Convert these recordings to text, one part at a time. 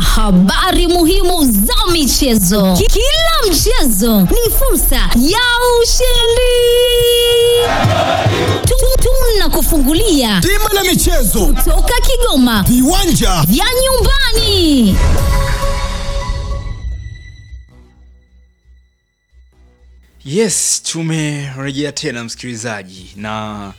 habari muhimu za michezo. Ki- Kila mchezo ni fursa ya ushindi. Tu- Tunakufungulia Bima la michezo, toka Kigoma viwanja vya nyumbani. Yes, tumerejea tena msikilizaji, na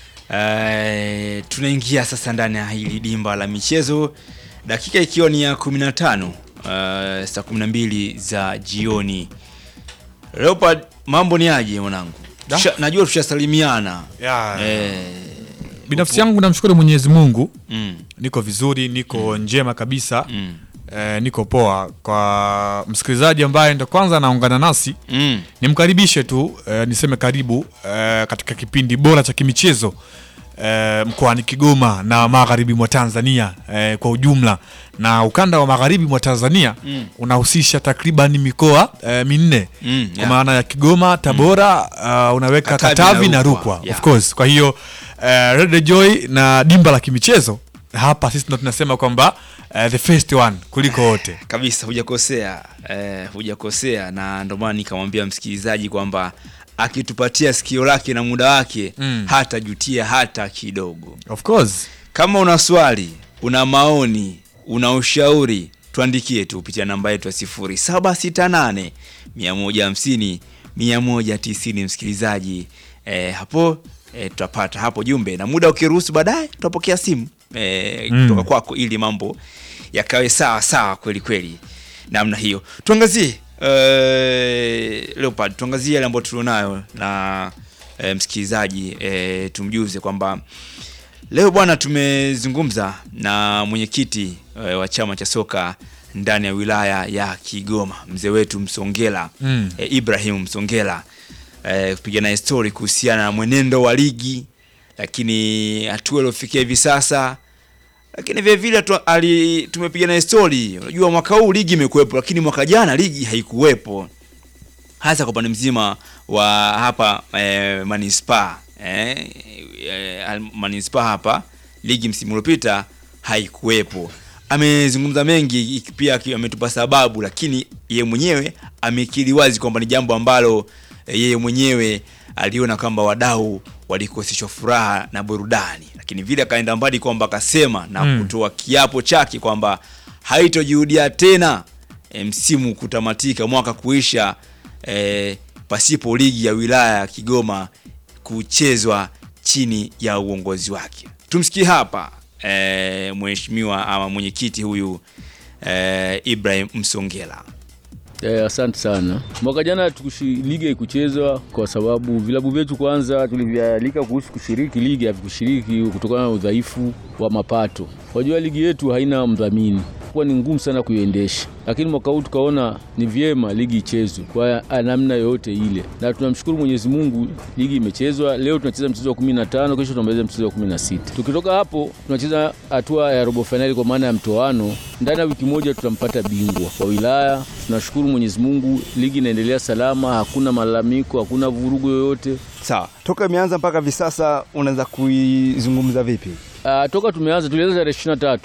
eh, tunaingia sasa ndani ya hili dimba la michezo, dakika ikiwa ni ya 15 uh, saa 12 za jioni. Leopard, mambo ni aje mwanangu? Da. Tusha- Najua tushasalimiana Ya. eh, binafsi yangu namshukuru mwenyezi mungu mm, niko vizuri niko njema kabisa mm, eh, niko poa kwa msikilizaji ambaye ndo kwanza anaungana nasi mm. nimkaribishe tu eh, niseme karibu eh, katika kipindi bora cha kimichezo eh, mkoani Kigoma na magharibi mwa Tanzania eh, kwa ujumla na ukanda wa magharibi mwa Tanzania Mm. unahusisha takriban mikoa eh, minne Mm, kwa yeah. maana ya Kigoma, Tabora uh, unaweka Katavi Katavi, na na Rukwa, Rukwa yeah. of course. Kwa hiyo eh, Red Joy na dimba la kimichezo hapa sisi ndo tunasema kwamba eh, the first one kuliko wote. kabisa hujakosea eh, hujakosea na ndio maana nikamwambia msikilizaji kwamba akitupatia sikio lake na muda wake Mm. hatajutia hata kidogo Of course. kama una swali una maoni una ushauri tuandikie tu kupitia namba yetu ya 0768 150 190 msikilizaji eh, hapo eh, tutapata hapo jumbe na muda ukiruhusu baadaye tutapokea simu eh, Mm. kutoka kwako ili mambo yakawe sawa sawa kweli kweli namna hiyo tuangazie eh, Leopard tuangazie yale ambayo tulionayo na eh, msikilizaji eh, tumjuze kwamba Leo bwana, tumezungumza na mwenyekiti e, wa chama cha soka ndani ya wilaya ya Kigoma, mzee wetu Msongela Mm. e, Ibrahim Msongela e, kupiga naye story kuhusiana na mwenendo wa ligi, lakini hatua iliyofikia hivi sasa, lakini vile vile tu, ali, tumepiga naye story. Unajua mwaka huu ligi imekuwepo, lakini mwaka jana ligi haikuwepo hasa kwa upande mzima wa hapa eh, manispaa eh, eh, al- manispaa hapa ligi msimu uliopita haikuwepo. Amezungumza mengi iki- pia aki- ametupa sababu, lakini yeye mwenyewe amekiri wazi kwamba ni jambo ambalo eh, yeye mwenyewe aliona kwamba wadau walikoseshwa furaha na burudani, lakini vile akaenda mbali kwamba akasema na Mm. kutoa kiapo chake kwamba haitojirudia tena e, msimu kutamatika mwaka kuisha e, pasipo ligi ya wilaya ya Kigoma kuchezwa chini ya uongozi wake. Tumsikie hapa e, mheshimiwa ama mwenyekiti huyu e, Ibrahim Msongela. Eh, asante sana. Mwaka jana tukushi, ligi haikuchezwa kwa sababu vilabu vyetu kwanza tulivyoalika kuhusu kushiriki ligi havikushiriki kutokana na udhaifu wa mapato. Wajua ligi yetu haina mdhamini, kuwa ni ngumu sana kuiendesha, lakini mwaka huu tukaona ni vyema ligi ichezwe kwa namna yoyote ile, na tunamshukuru Mwenyezi Mungu, ligi imechezwa. Leo tunacheza mchezo wa 15, kesho tunamaliza mchezo wa 16. Tukitoka hapo tunacheza hatua ya robo fainali kwa maana ya mtoano. Ndani ya wiki moja tutampata bingwa wa wilaya. Tunashukuru Mwenyezi Mungu, ligi inaendelea salama, hakuna malalamiko, hakuna vurugu yoyote. Sawa, toka imeanza mpaka hivi sasa unaweza kuizungumza vipi? Uh, toka tumeanza tulianza tarehe 23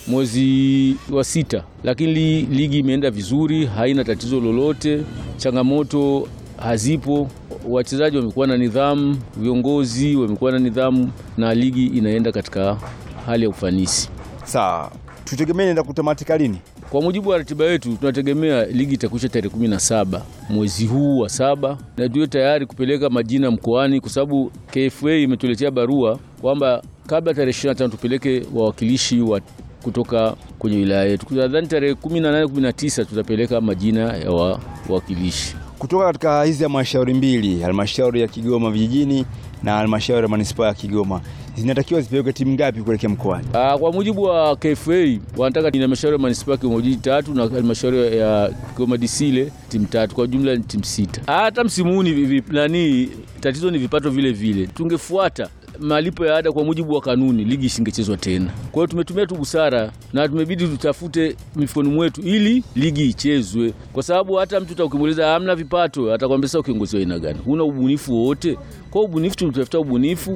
mwezi wa sita, lakini li, ligi imeenda vizuri, haina tatizo lolote, changamoto hazipo. Wachezaji wamekuwa na nidhamu, viongozi wamekuwa na nidhamu, na ligi inaenda katika hali ya ufanisi. Sawa, tutegemee inaenda kutamatika lini? Kwa mujibu wa ratiba yetu tunategemea ligi itakwisha tarehe kumi na saba mwezi huu wa saba, na tuwe tayari kupeleka majina mkoani, kwa sababu KFA imetuletea barua kwamba kabla tarehe 25 tupeleke wawakilishi wa kutoka kwenye wilaya yetu. Nadhani tarehe 18 19 tutapeleka majina ya wa- wawakilishi. Kutoka katika hizi halmashauri mbili, halmashauri ya Kigoma vijijini na halmashauri ya manispaa ya Kigoma, zinatakiwa zipeleke timu ngapi kuelekea mkoani? Ah, kwa mujibu wa KFA wanataka ni halmashauri ya manispaa ya Kigoma Jiji tatu na halmashauri ya Kigoma DC ile timu tatu, kwa jumla ni timu sita. Hata msimu huu ni vi- nani, tatizo ni vipato vile vile. Tungefuata malipo ya ada kwa mujibu wa kanuni, ligi isingechezwa tena. Kwa hiyo tumetumia tu busara na tumebidi tutafute mifukoni mwetu ili ligi ichezwe, kwa sababu hata mtu utakimuuliza hamna vipato, atakwambia sasa kiongozi wa aina gani, huna ubunifu wowote. Kwa hiyo ubunifu, tunatafuta ubunifu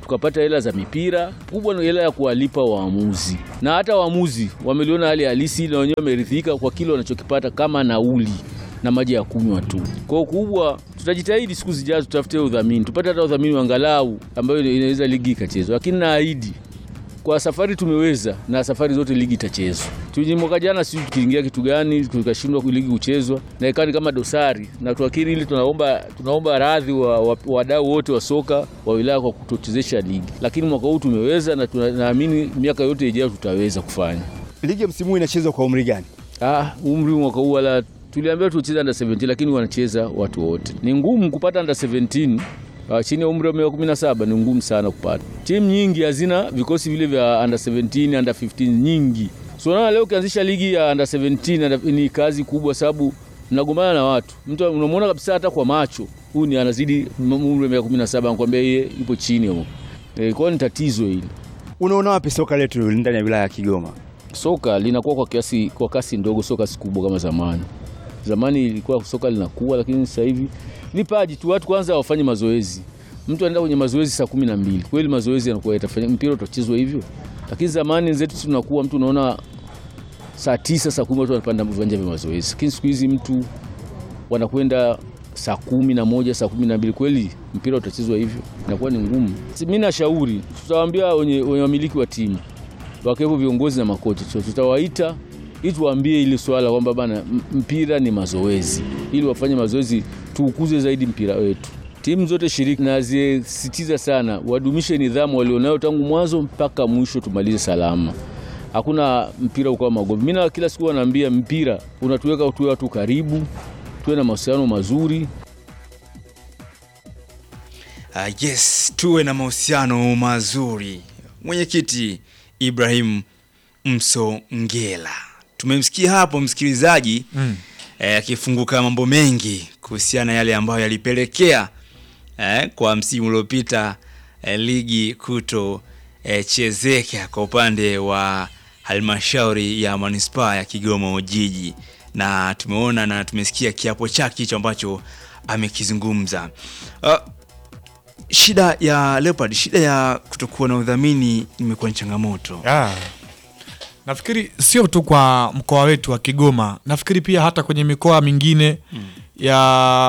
tukapata hela za mipira kubwa, ni hela ya kuwalipa waamuzi, na hata waamuzi wameliona hali halisi na wenyewe wameridhika kwa kile wanachokipata kama nauli na maji ya kunywa tu. Kwa ukubwa, tutajitahidi siku zijazo, tutafute udhamini, tupate hata udhamini wa angalau ambayo inaweza ligi ikachezwa, lakini naahidi kwa safari tumeweza na safari zote ligi itachezwa. Tuje mwaka jana sisi tukiingia kitu gani tukashindwa ligi kuchezwa na ikani kama dosari, na tuakiri ili tunaomba tunaomba radhi wa wa- wadau wote wa soka wa wilaya kwa kutochezesha ligi, lakini mwaka huu tumeweza na tunaamini miaka yote ijayo tutaweza kufanya. Ligi ya msimu huu inachezwa kwa umri gani? Ah, umri mwaka huu wala tuliambiwa tucheze under 17 lakini wanacheza watu wote. Ni ngumu kupata under 17 uh, chini ya umri wa miaka 17 ni ngumu sana kupata. Timu nyingi hazina vikosi vile vya under 17, under 15 nyingi. So na leo ukianzisha ligi ya under 17 under- ni kazi kubwa sababu mnagombana na watu. Mtu unamwona kabisa hata kwa macho huyu ni anazidi m- umri wa miaka 17 anakuambia yeye yupo chini huko. E, kwa hiyo ni tatizo hili. Unaona wapi soka letu ndani ya wilaya ya Kigoma? soka linakuwa kwa kiasi kwa kasi ndogo, sio kasi kubwa kama zamani. Zamani ilikuwa soka linakuwa, lakini sasa hivi vipaji tu, watu kwanza wafanye mazoezi. Mtu anaenda kwenye mazoezi saa kumi na mbili, kweli mazoezi yanakuwa yatafanya mpira utachezwa hivyo? Lakini zamani zetu tunakuwa mtu unaona saa tisa saa kumi watu wanapanda viwanja vya mazoezi, lakini siku hizi mtu wanakwenda saa kumi na moja saa kumi na mbili kweli mpira utachezwa hivyo? Inakuwa ni ngumu. Mi nashauri tutawaambia wenye wenye wamiliki wa timu wakiwepo viongozi na makocha, so tutawaita ili tuwaambie ili swala kwamba bana, m- mpira ni mazoezi, ili wafanye mazoezi, tuukuze zaidi mpira wetu. Timu zote shiriki nazisitiza sana wadumishe nidhamu walionayo tangu mwanzo mpaka mwisho, tumalize salama. Hakuna mpira ukawa magomvi. Mimi na kila siku wanaambia mpira unatuweka tuwe watu karibu, tuwe na mahusiano mazuri, Uh, yes, tuwe na mahusiano mazuri. Mwenyekiti Ibrahim Msongela, tumemsikia hapo msikilizaji Mm. eh, akifunguka mambo mengi kuhusiana na yale ambayo yalipelekea eh, kwa msimu uliopita eh, ligi kuto eh, chezeka kwa upande wa halmashauri ya manispaa ya Kigoma Ujiji, na tumeona na tumesikia kiapo chake hicho ambacho amekizungumza. Uh, shida ya Leopard, shida ya kutokuwa na udhamini imekuwa ni changamoto. Ah. Nafikiri sio tu kwa mkoa wetu wa Kigoma, nafikiri pia hata kwenye mikoa mingine ya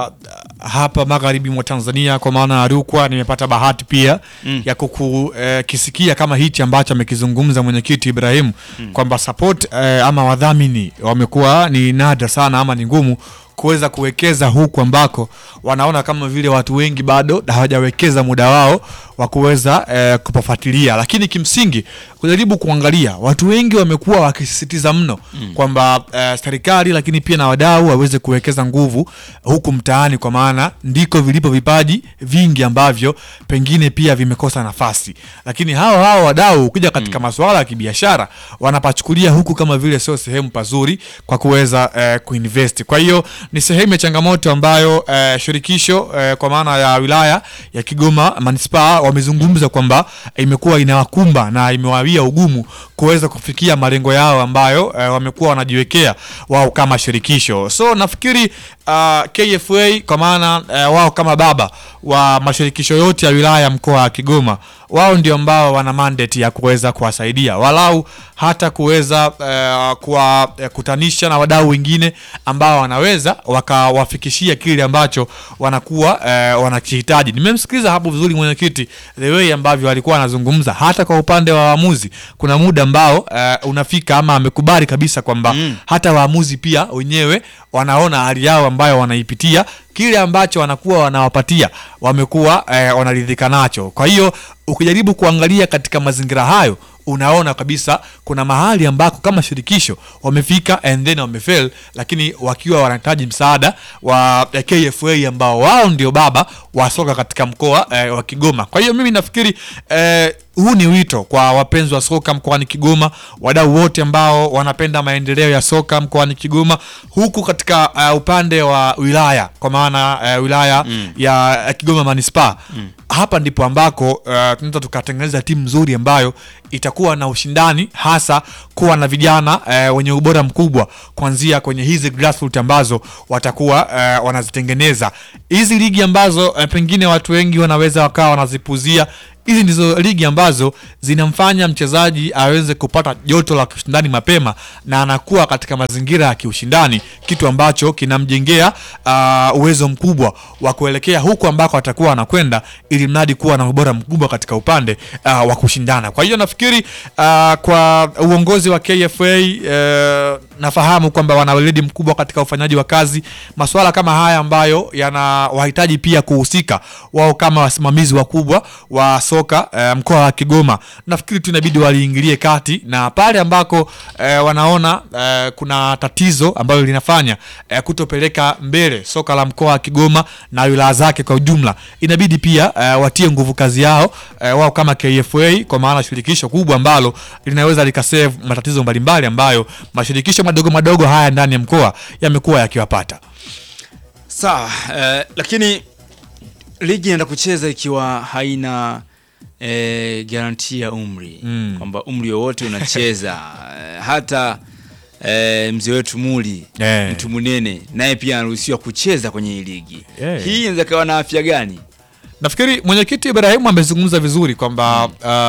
hapa magharibi mwa Tanzania, kwa maana ya Rukwa. Nimepata bahati pia Mm. ya kukisikia kama hichi ambacho amekizungumza mwenyekiti Ibrahim kwamba support eh, ama wadhamini wamekuwa ni nadra sana ama ni ngumu kuweza kuwekeza huku ambako wanaona kama vile watu wengi bado hawajawekeza muda wao wa kuweza eh, kupafuatilia, lakini kimsingi kujaribu kuangalia, watu wengi wamekuwa wakisisitiza mno kwamba eh, serikali lakini pia na wadau waweze kuwekeza nguvu huku mtaani, kwa maana ndiko vilipo vipaji vingi ambavyo pengine pia vimekosa nafasi, lakini hawa hawa wadau ukija katika masuala ya kibiashara wanapachukulia huku kama vile sio sehemu pazuri kwa kuweza eh, kuinvest. Kwa hiyo ni sehemu ya changamoto ambayo eh, shirikisho eh, kwa maana ya wilaya ya Kigoma manispaa wamezungumza kwamba imekuwa inawakumba na imewawia ugumu kuweza kufikia malengo yao ambayo eh, wamekuwa wanajiwekea wao kama shirikisho. So nafikiri uh, KFA kwa maana eh, wao kama baba wa mashirikisho yote ya wilaya ya mkoa wa Kigoma, wao ndio ambao wana mandate ya kuweza kuwasaidia walau hata kuweza eh, kuwakutanisha na wadau wengine ambao wanaweza wakawafikishia kile ambacho wanakuwa eh, wanakihitaji. Nimemsikiliza hapo vizuri mwenyekiti, the way ambavyo alikuwa anazungumza, hata kwa upande wa waamuzi kuna muda ambao eh, unafika ama amekubali kabisa kwamba hata waamuzi pia wenyewe wanaona hali yao ambayo wanaipitia kile ambacho wanakuwa wanawapatia wamekuwa eh, wanaridhika nacho. Kwa hiyo ukijaribu kuangalia katika mazingira hayo unaona kabisa kuna mahali ambako kama shirikisho wamefika and then wamefail, lakini wakiwa wanahitaji msaada wa eh, KFA ambao wao ndio baba wa soka katika mkoa eh, wa Kigoma. Kwa hiyo mimi nafikiri eh, huu ni wito kwa wapenzi wa soka mkoani Kigoma, wadau wote ambao wanapenda maendeleo ya soka mkoani Kigoma, huku katika uh, upande wa wilaya kwa maana uh, wilaya ya uh, Kigoma manispaa hapa ndipo ambako uh, tunaweza tukatengeneza timu nzuri ambayo itakuwa na ushindani hasa kuwa na vijana uh, wenye ubora mkubwa kuanzia kwenye hizi grassroots ambazo watakuwa uh, wanazitengeneza hizi ligi ambazo uh, pengine watu wengi wanaweza wakawa wanazipuzia hizi ndizo ligi ambazo zinamfanya mchezaji aweze kupata joto la ushindani mapema na anakuwa katika mazingira ya kiushindani, kitu ambacho kinamjengea uh, uwezo mkubwa wa kuelekea huku ambako atakuwa anakwenda, ili mradi kuwa na ubora mkubwa katika upande uh, wa kushindana. Kwa hiyo nafikiri uh, kwa uongozi wa KFA uh, nafahamu kwamba wana weledi mkubwa katika ufanyaji wa kazi. Masuala kama haya ambayo yanawahitaji pia kuhusika wao kama wasimamizi wakubwa wa soka eh, mkoa wa Kigoma, nafikiri tu inabidi waliingilie kati, na pale ambako eh, wanaona eh, kuna tatizo ambalo linafanya eh, kutopeleka mbele soka la mkoa wa Kigoma na wilaya zake kwa ujumla, inabidi pia eh, watie nguvu kazi yao eh, wao kama KFA, kwa maana shirikisho kubwa ambalo linaweza likasave matatizo mbalimbali ambayo mashirikisho madogo madogo haya ndani ya mkoa yamekuwa yakiwapata. Sawa, eh, lakini ligi inaenda kucheza ikiwa haina eh, garanti ya umri Mm. kwamba umri wowote unacheza eh, hata eh, mzee wetu Muli Eh. mtu munene naye pia anaruhusiwa kucheza kwenye hii ligi Eh. hii inaweza kawa na afya gani? Nafikiri mwenyekiti Ibrahimu amezungumza vizuri kwamba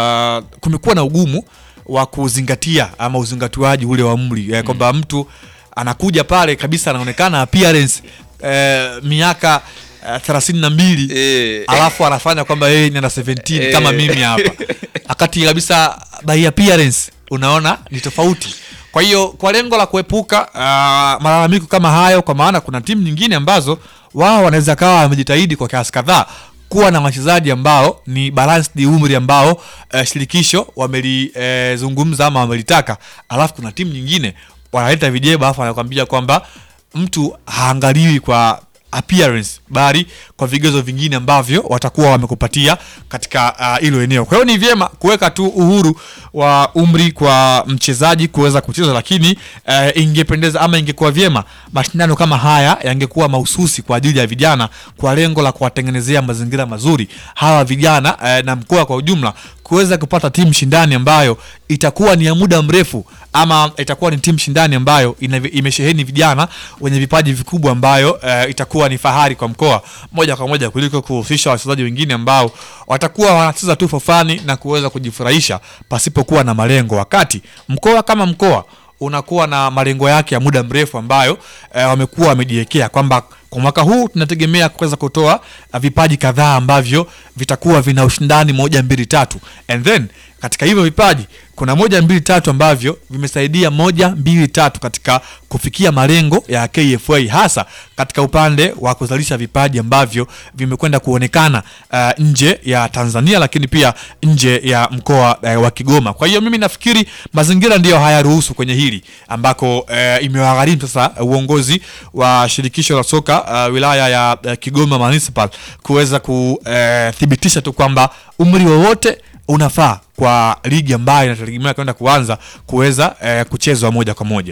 uh, kumekuwa na ugumu wa kuzingatia ama uzingatiwaji ule wa umri eh, kwamba mtu anakuja pale kabisa anaonekana appearance eh, miaka eh, thelathini na mbili Eh. alafu anafanya kwamba yeye ni ana 17 Eh. kama mimi hapa wakati kabisa by appearance unaona ni tofauti kwa hiyo kwa lengo la kuepuka uh, malalamiko kama hayo kwa maana kuna timu nyingine ambazo wao wanaweza kawa wamejitahidi kwa kiasi kadhaa kuwa na wachezaji ambao ni balanced umri ambao uh, shirikisho wamelizungumza ama wamelitaka alafu kuna timu nyingine wanaleta vijeba alafu wanakwambia kwamba mtu haangaliwi kwa appearance bali kwa vigezo vingine ambavyo watakuwa wamekupatia katika ah, hilo eneo. Kwa hiyo ni vyema kuweka tu uhuru wa umri kwa mchezaji kuweza kucheza, lakini eh, ingependeza ama ingekuwa vyema mashindano kama haya yangekuwa mahususi kwa ajili ya vijana kwa lengo la kuwatengenezea mazingira mazuri hawa vijana eh, na mkoa kwa ujumla kuweza kupata timu shindani ambayo itakuwa ni ya muda mrefu ama itakuwa ni timu shindani ambayo ina, imesheheni vijana wenye vipaji vikubwa ambayo eh, itakuwa ni fahari kwa mkoa moja kwa moja kuliko kuhusisha wachezaji wengine ambao watakuwa wanacheza tu for fun na kuweza kujifurahisha pasipokuwa na malengo, wakati mkoa kama mkoa unakuwa na malengo yake ya muda mrefu ambayo eh, wamekuwa wamejiwekea kwamba kwa mwaka huu tunategemea kuweza kutoa uh, vipaji kadhaa ambavyo vitakuwa vina ushindani moja mbili tatu and then katika hivyo vipaji kuna moja mbili tatu ambavyo vimesaidia moja mbili tatu katika kufikia malengo ya KFA hasa katika upande wa kuzalisha vipaji ambavyo vimekwenda kuonekana uh, nje ya Tanzania lakini pia nje ya mkoa uh, wa Kigoma. Kwa hiyo mimi nafikiri mazingira ndiyo hayaruhusu kwenye hili ambako uh, imewagharimu sasa uongozi wa shirikisho la soka uh, wilaya ya uh, Kigoma Municipal kuweza kuthibitisha tu kwamba umri wowote unafaa kwa ligi ambayo inategemea kwenda kuanza kuweza eh, kuchezwa moja kwa moja.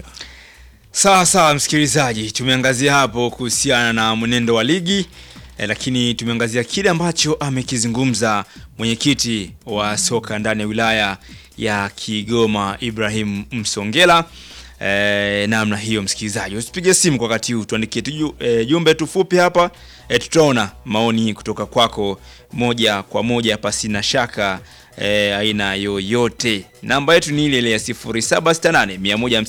Sawa sawa, msikilizaji, tumeangazia hapo kuhusiana na mwenendo wa ligi eh, lakini tumeangazia kile ambacho amekizungumza mwenyekiti wa soka ndani ya wilaya ya Kigoma Ibrahim Msongela. Eh, namna hiyo msikilizaji, usipige simu kwa wakati huu, tuandikie tu eh, jumbe tu fupi hapa eh, tutaona maoni kutoka kwako moja kwa moja pasina shaka eh, aina yoyote. Namba yetu ni ile ile ya 0768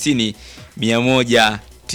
150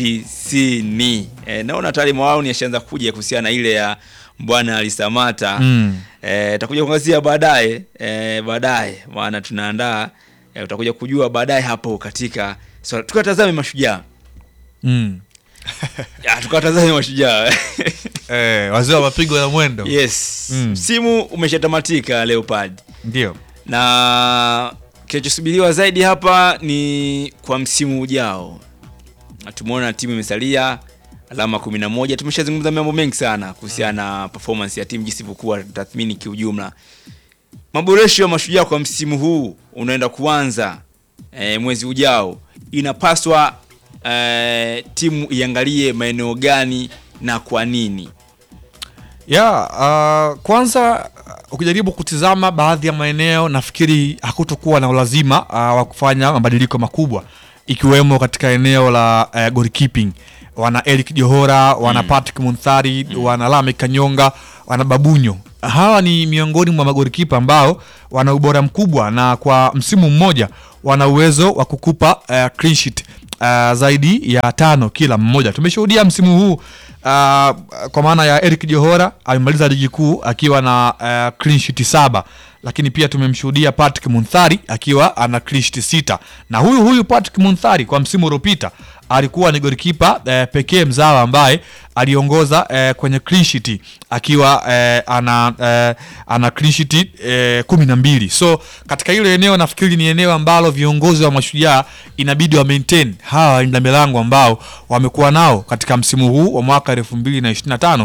190. Eh, naona tayari maoni yashaanza kuja kuhusiana na ile ya Bwana Alisamata Mm. eh, takuja kuangazia baadaye eh, baadaye maana tunaandaa eh, utakuja kujua baadaye hapo katika so, tukatazame mashujaa Mm. Ya, tukatazame mashujaa Eh, wazee wa mapigo ya mwendo yes Mm. msimu umeshatamatika Leopard ndio na kinachosubiriwa zaidi hapa ni kwa msimu ujao. Na Tumeona timu imesalia alama 11. Tumeshazungumza mambo mengi sana kuhusiana na performance ya timu jinsi ilivyokuwa, tathmini kiujumla. Maboresho ya mashujaa kwa msimu huu unaenda kuanza e, mwezi ujao, inapaswa e, timu iangalie maeneo gani na kwa nini? ya uh, kwanza uh, ukijaribu kutizama baadhi ya maeneo nafikiri hakutokuwa na ulazima uh, wa kufanya mabadiliko makubwa ikiwemo katika eneo la uh, goalkeeping wana Eric Johora wana Patrick Munthari wana Lame Kanyonga wana Babunyo hawa ni miongoni mwa magolikipa ambao wana ubora mkubwa na kwa msimu mmoja wana uwezo wa kukupa uh, clean sheet uh, zaidi ya tano kila mmoja. Tumeshuhudia msimu huu uh, kwa maana ya Eric Johora amemaliza ligi kuu akiwa na uh, clean sheet saba, lakini pia tumemshuhudia Patrick Munthari akiwa ana clean sheet sita, na huyu huyu Patrick Munthari kwa msimu uliopita alikuwa ni golikipa eh, pekee mzawa ambaye aliongoza eh, kwenye clean sheet akiwa eh, ana eh, ana clean sheet eh, kumi na mbili. So katika hilo eneo nafikiri ni eneo ambalo viongozi wa Mashujaa inabidi wa maintain hawa walinda milango ambao wamekuwa nao katika msimu huu wa mwaka 2025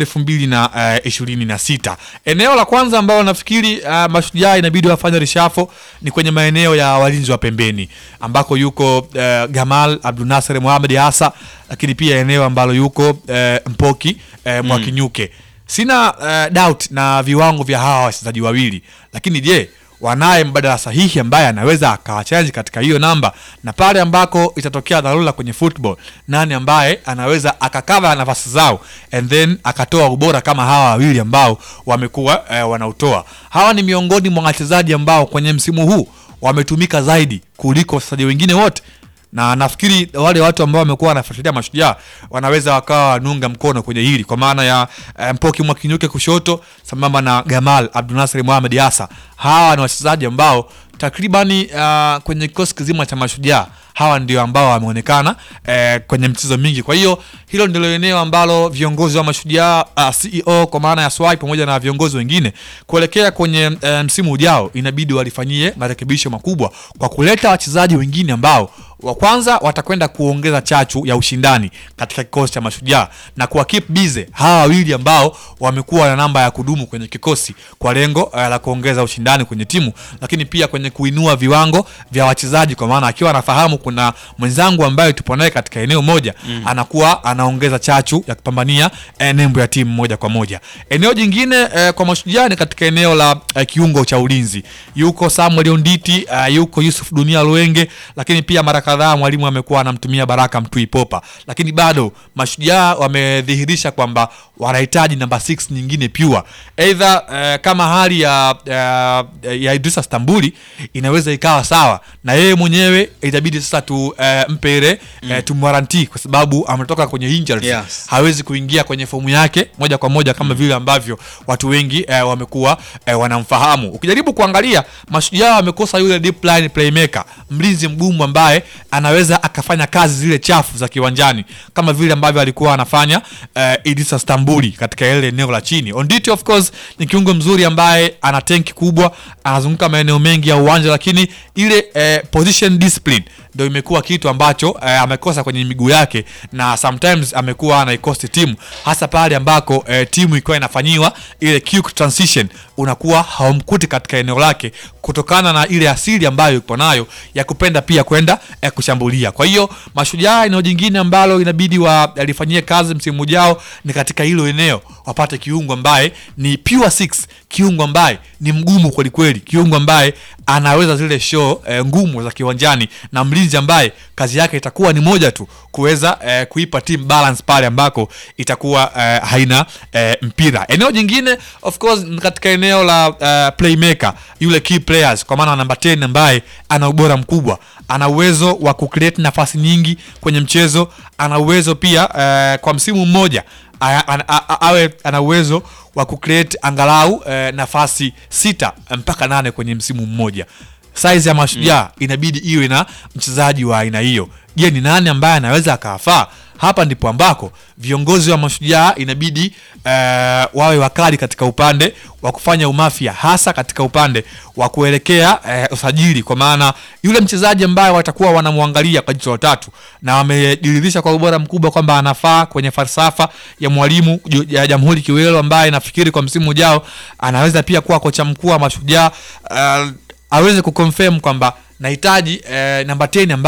2026. Eneo la kwanza ambalo nafikiri uh, Mashujaa inabidi wafanye reshuffle ni kwenye maeneo ya walinzi wa pembeni ambako yuko uh, Gamal Abdul Nasser Mohamed Hasa, lakini pia eneo ambalo yuko uh, Mpoki uh, Mwakinyuke. Sina uh, doubt na viwango vya hawa wachezaji wawili, lakini je, wanaye mbadala sahihi ambaye anaweza akawachanji katika hiyo namba, na pale ambako itatokea dharura kwenye football, nani ambaye anaweza akakava nafasi zao and then akatoa ubora kama hawa wawili ambao wamekuwa eh, wanautoa. Hawa ni miongoni mwa wachezaji ambao kwenye msimu huu wametumika zaidi kuliko wachezaji wengine wote na nafikiri wale watu ambao wamekuwa wanafuatilia Mashujaa wanaweza wakawa wanunga mkono kwenye hili kwa maana ya eh, Mpoki Mwakinyuke kushoto sambamba na Gamal Abdulnasir Mohamed Asa. Hawa ni wachezaji ambao takribani uh, kwenye kikosi kizima cha Mashujaa hawa ndio ambao wameonekana eh, kwenye mchezo mingi. Kwa hiyo hilo ndilo eneo ambalo viongozi wa Mashujaa uh, CEO kwa maana ya Swai pamoja na viongozi wengine kuelekea kwenye eh, msimu ujao inabidi walifanyie marekebisho makubwa kwa kuleta wachezaji wengine ambao wa kwanza watakwenda kuongeza chachu ya ushindani katika kikosi cha Mashujaa na kuwa keep busy hawa wawili ambao wamekuwa na namba ya kudumu kwenye kikosi kwa lengo uh, la kuongeza ushindani kwenye timu, lakini pia kwenye kuinua viwango vya wachezaji, kwa maana akiwa anafahamu kuna mwenzangu ambaye tupo naye katika eneo moja mm. anakuwa anaongeza chachu ya kupambania eh, nembo ya timu moja kwa moja. Eneo jingine eh, kwa Mashujaa ni katika eneo la eh, kiungo cha ulinzi, yuko Samuel Onditi uh, yuko Yusuf Dunia Luenge, lakini pia mara kadhaa mwalimu amekuwa anamtumia Baraka Mtui Popa, lakini bado Mashujaa wamedhihirisha kwamba wanahitaji namba 6 nyingine pure, either uh, kama hali ya uh, ya Idrisa Stambuli inaweza ikawa sawa na yeye mwenyewe, itabidi sasa tu uh, mpe ile mm. uh, tumwaranti kwa sababu ametoka kwenye injuries Yes. hawezi kuingia kwenye fomu yake moja kwa moja kama vile ambavyo watu wengi eh, wamekuwa eh, wanamfahamu. Ukijaribu kuangalia Mashujaa wamekosa yule deep line playmaker, mlinzi mgumu ambaye anaweza akafanya kazi zile chafu za kiwanjani kama vile ambavyo alikuwa anafanya eh, Idrisa Stambuli katika ile eneo la chini. Onditi of course ni kiungo mzuri ambaye ana tenki kubwa, anazunguka maeneo mengi ya uwanja, lakini ile eh, position discipline ndio imekuwa kitu ambacho eh, amekosa kwenye miguu yake na sometimes amekuwa anaikosti timu hasa pale ambako eh, timu ikiwa inafanyiwa ile quick transition unakuwa haumkuti katika eneo lake kutokana na ile asili ambayo yupo nayo ya kupenda pia kwenda eh, kushambulia. Kwa hiyo Mashujaa, eneo jingine ambalo inabidi walifanyie kazi msimu ujao ni katika hilo eneo, wapate kiungo ambaye ni pure six, kiungo ambaye ni mgumu kweli kweli, kiungo ambaye anaweza zile show eh, ngumu za kiwanjani na mlinzi ambaye kazi yake itakuwa ni moja tu kuweza eh, kuipa team balance pale ambako itakuwa eh, haina eh, mpira. Eneo jingine of course ni katika eneo la eh, playmaker, yule key players, kwa maana namba 10 ambaye ana ubora mkubwa, ana uwezo wa kucreate nafasi nyingi kwenye mchezo, ana uwezo pia eh, kwa msimu mmoja a- a- a- a- awe ana uwezo wa kucreate angalau eh, nafasi sita mpaka nane kwenye msimu mmoja. Size ya Mashujaa inabidi iwe na mchezaji wa aina hiyo. Je, ni nani ambaye anaweza akawafaa? Hapa ndipo ambako viongozi wa Mashujaa inabidi eh, wawe wakali katika upande wa kufanya umafia, hasa katika upande wa kuelekea eh, usajili, kwa maana yule mchezaji ambaye watakuwa wanamwangalia kwa jicho la tatu na wamedhihirisha kwa ubora mkubwa kwamba anafaa kwenye falsafa ya mwalimu Ju- ya Jamhuri Kiwelo, ambaye nafikiri kwa msimu ujao anaweza pia kuwa kocha mkuu wa Mashujaa uh, aweze kuconfirm kwamba nahitaji eh, namba 10 ambaye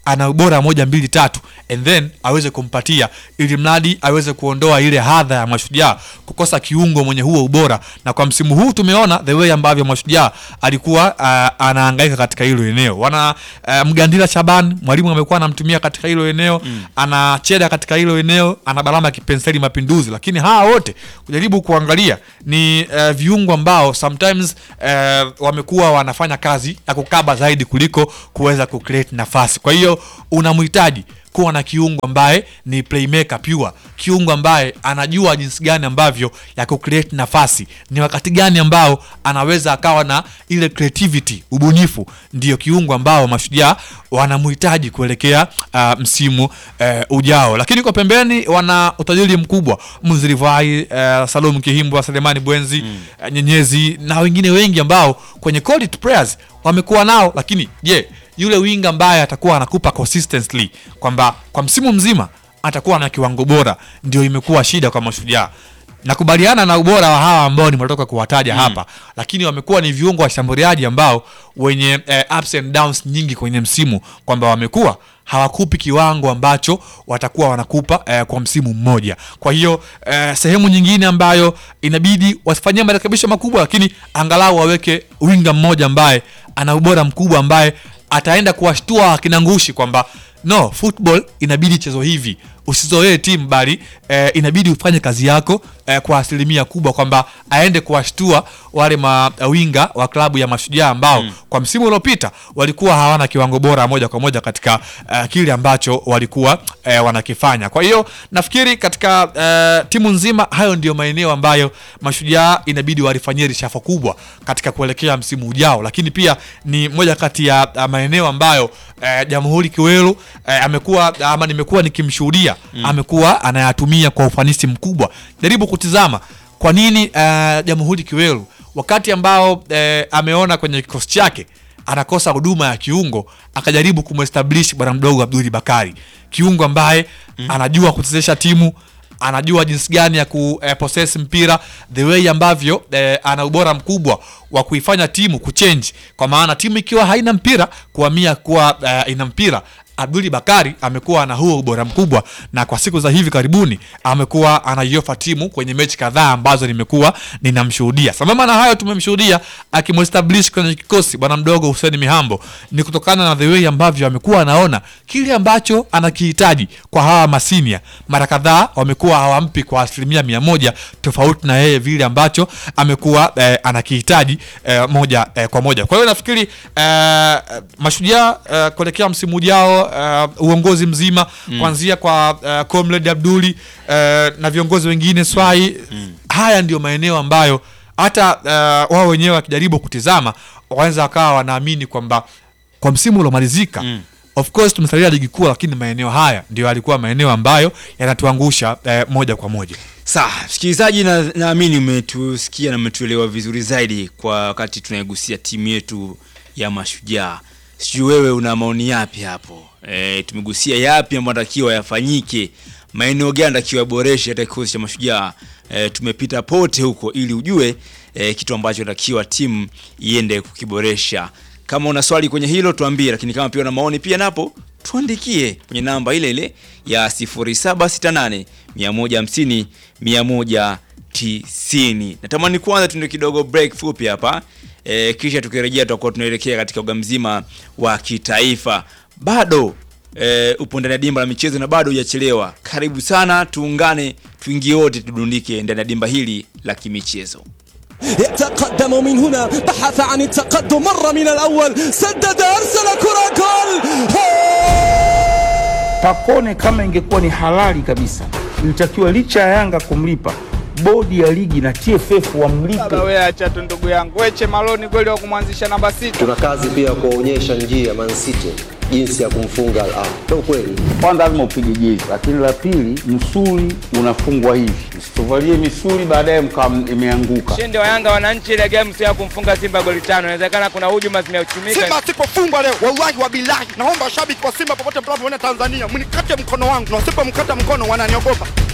ana ubora moja mbili tatu and then aweze kumpatia ili mradi aweze kuondoa ile hadha ya mashujaa kukosa kiungo mwenye huo ubora na kwa msimu huu tumeona the way ambavyo mashujaa alikuwa uh, anahangaika katika hilo eneo wana uh, mgandila shaban mwalimu amekuwa anamtumia katika hilo eneo mm. ana cheda katika hilo eneo ana balama ya kipenseli mapinduzi lakini hawa wote kujaribu kuangalia ni uh, viungo ambao sometimes uh, wamekuwa wanafanya kazi ya kukaba zaidi kuliko kuweza kucreate nafasi kwa hiyo unamhitaji kuwa na kiungo ambaye ni playmaker pure kiungo ambaye anajua jinsi gani ambavyo ya kucreate nafasi ni wakati gani ambao anaweza akawa na ile creativity ubunifu ndio kiungo ambao mashujaa wanamhitaji kuelekea uh, msimu uh, ujao lakini kwa pembeni wana utajiri mkubwa mzirivai uh, salum kihimbwa selemani bwenzi mm. uh, nyenyezi na wengine wengi ambao kwenye quality players wamekuwa nao lakini je yule winga ambaye atakuwa anakupa consistently kwamba kwa msimu mzima atakuwa na kiwango bora ndio imekuwa shida kwa mashujaa nakubaliana na ubora wa hawa ambao nimetoka kuwataja mm. hapa lakini wamekuwa ni viungo washambuliaji ambao wenye eh, ups and downs nyingi kwenye msimu kwamba wamekuwa hawakupi kiwango ambacho watakuwa wanakupa eh, kwa msimu mmoja kwa hiyo eh, sehemu nyingine ambayo inabidi wasifanyie marekebisho makubwa lakini angalau waweke winga mmoja ambaye ana ubora mkubwa ambaye ataenda kuwashtua akina ngushi kwamba no football inabidi chezo hivi usizoee timu bali eh, inabidi ufanye kazi yako eh, kwa asilimia kubwa kwamba aende kuwashtua wale mawinga wa klabu ya mashujaa ambao mm. kwa msimu uliopita walikuwa hawana kiwango bora moja kwa moja katika uh, kile ambacho walikuwa uh, wanakifanya kwa hiyo nafikiri katika uh, timu nzima hayo ndio maeneo ambayo mashujaa inabidi walifanyia rishafo kubwa katika kuelekea msimu ujao lakini pia ni moja kati ya uh, maeneo ambayo uh, jamhuri kiwelu uh, amekuwa ama nimekuwa nikimshuhudia mm. amekuwa anayatumia kwa ufanisi mkubwa jaribu kutizama kwa nini uh, jamhuri kiwelu wakati ambao uh, ameona kwenye kikosi chake anakosa huduma ya kiungo akajaribu kumestablish bwana mdogo abduli bakari kiungo ambaye mm. anajua kuchezesha timu anajua jinsi gani ya kupossess mpira the way ambavyo eh, ana ubora mkubwa wa kuifanya timu kuchange kwa maana timu ikiwa haina mpira kuhamia kuwa eh, ina mpira abduli bakari amekuwa na huo ubora mkubwa na kwa siku za hivi karibuni amekuwa anaiofa timu kwenye mechi kadhaa ambazo nimekuwa ninamshuhudia sambamba na hayo tumemshuhudia akimestablish kwenye kikosi bwana mdogo huseni mihambo ni kutokana na the way ambavyo amekuwa anaona kile ambacho anakihitaji kwa hawa masinia mara kadhaa wamekuwa hawampi kwa asilimia mia moja tofauti na yeye vile ambacho amekuwa eh, anakihitaji eh, moja eh, kwa moja kwa hiyo nafikiri eh, mashujaa eh, kuelekea msimu ujao uh, uongozi mzima mm. kuanzia kwa uh, comrade abduli uh, na viongozi wengine swai mm. haya ndio maeneo ambayo hata uh, wao wenyewe wakijaribu kutizama wanaweza wakawa wanaamini kwamba kwa msimu uliomalizika mm of course tumesalia ligi kuu lakini maeneo haya ndio yalikuwa maeneo ambayo yanatuangusha eh, moja kwa moja sawa msikilizaji na- naamini umetusikia na umetuelewa vizuri zaidi kwa wakati tunaigusia timu yetu ya mashujaa sijui wewe una maoni yapi hapo e, tumegusia yapi ambayo anatakiwa yafanyike maeneo gani anatakiwa yaboreshe hata kikosi cha mashujaa e, tumepita pote huko ili ujue e, kitu ambacho anatakiwa timu iende kukiboresha kama una swali kwenye hilo tuambie lakini kama pia una maoni pia napo tuandikie kwenye namba ile ile ya 0768 150 190 natamani kwanza tuende kidogo break fupi hapa e, kisha tukirejea tutakuwa tunaelekea katika uga mzima wa kitaifa bado e, upo ndani ya dimba la michezo na bado hujachelewa karibu sana tuungane tuingie wote tudundike ndani ya dimba hili la kimichezo يتقدم من هنا بحث عن التقدم مر من الأول سدد أرسل كرة جول Pacone kama ingekuwa ni halali kabisa, ilitakiwa licha ya Yanga kumlipa, bodi ya ligi na TFF wamlipe. Baba wewe acha tu ndugu yangu. Weche Maloni kweli wa kumwanzisha namba sita. tuna kazi pia ya kuwaonyesha njia Man City jinsi ya kumfunga Al Ahly. Ndio kweli. Kwanza lazima upige jezi, lakini la pili, msuli unafungwa hivi, msituvalie misuli baadaye mkawa imeanguka. Ushindi wa Yanga wananchi ile game sio ya kumfunga Simba goli tano. Inawezekana kuna hujuma zimeuchumika. Simba asipofungwa leo, wallahi wa bilahi, naomba washabiki wa Simba popote mnapoona Tanzania, mnikate mkono wangu, na wasipomkata mkono wananiogopa.